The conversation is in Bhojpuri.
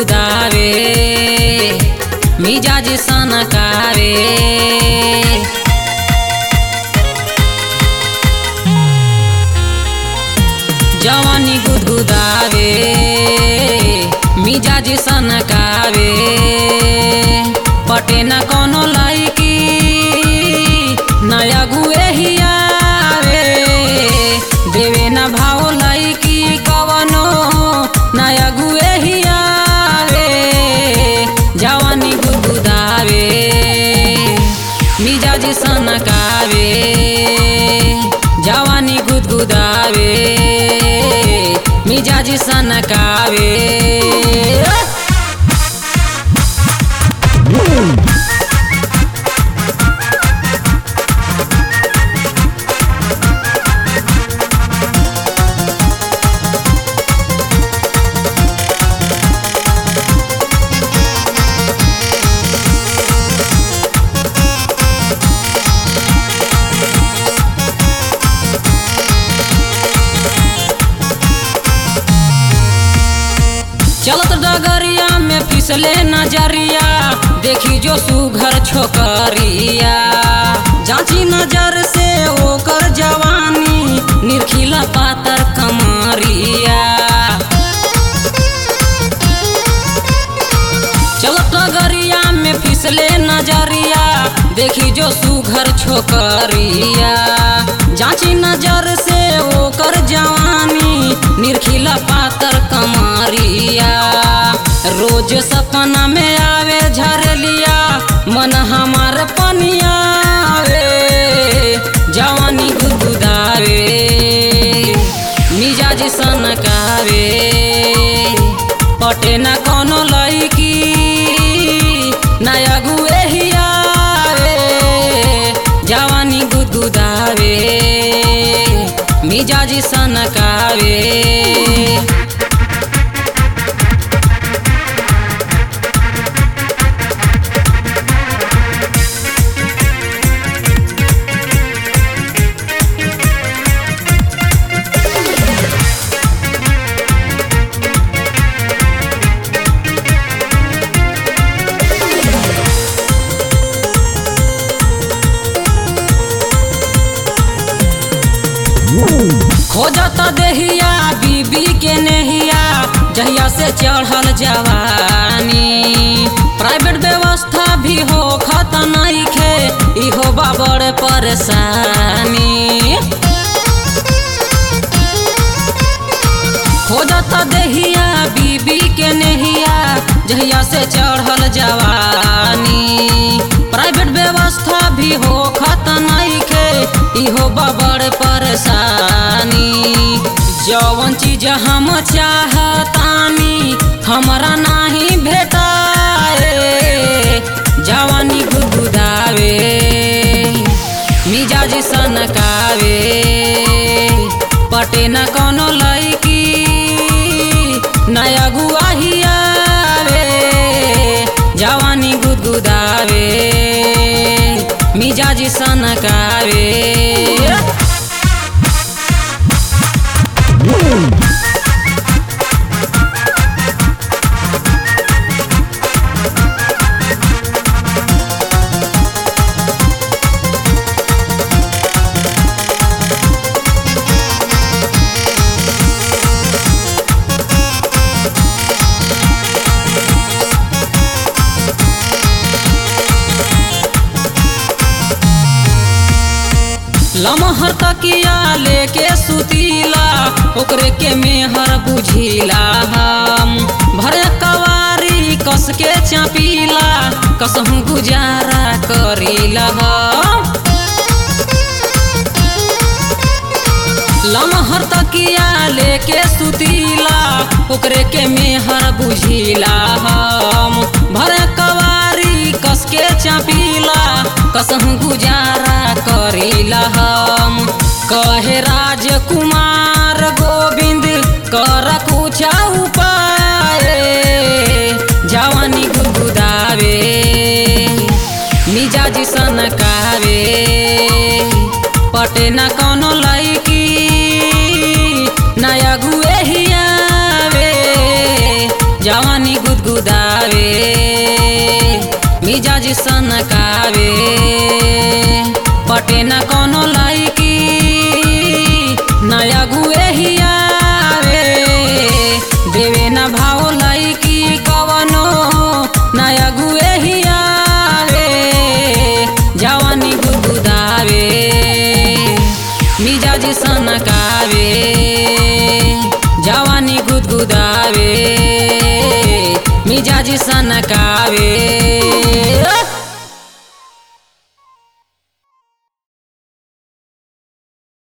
गुदगुदावे मिजाज सनकावे जवानी गुदगुदावे मिजाज सनकावे पटे न कोनो लाइकी नया गुए हियावे देवे न भाव लाइकी कवनो नया गुए हियावे जवानी गुदगुदावे मिजाज सनकावे जवानी गुदगुदावे मिजाज सनकावे चलत डगरिया में फिसले नजरिया देखी जो सुघर छोकरिया जांची नजर से ओकर जवानी निरखिला पातर कमरिया चलत डगरिया में फिसले नजरिया देखी जो सुघर छोकरिया जांची नजर से ओकर जवानी निरखिला पातर कमरिया रोज सपना में आवे झरलिया मन हमार पनिया आवे जवानी गुदगुदावे मिजाज सनकावे पटे न कोनो लईकी नया गुए हियावे जवानी गुदगुदावे मिजाज सनकावे खोजत देहिया बीबी के नेहिया जहिया से चढ़ल जवानी प्राइवेट व्यवस्था भी हो खत नइखे इहो बाबड़ परेशानी खोजत देहिया बीबी के नेहिया जहिया से चढ़ल जवानी प्राइवेट व्यवस्था भी हो खत नइखे इहो बबड़ परेशानी जवन चीज हम चाहतानी हमरा नाही भेटाए जवानी गुदगुदावे मिजाज सनकावे पटे न कोनो लईकी नया गुआहियावे जवानी गुदगुदावे मिजाज सनकावे लमहर तकिया लेके सुतीला ओकरे के मेहर बुझिला हम भर कवारी कस के चापीला कसहू गुजारा करीला हम लमहर तकिया लेके सुतीला ओकरे के मेहर बुझिला हम भर कवारी कस के चापीला कसहू गुजारा करीला हम कहे राजकुमार गोविंद कर कुछ उपाय जवानी गुदगुदावे मिजाज सनकावे पटे न कोनो लईकी नया गुए हियावे जवानी गुदगुद सनकावे मिजाज सनकावे पटे न कोनो लाइकी नया गुए ही आवे देवे न भाव लाइकी कवनो नया गुए ही आवे जवानी गुदगुदावे मिजाज सनकावे जवानी गुदगुदावे मिजाज सनकावे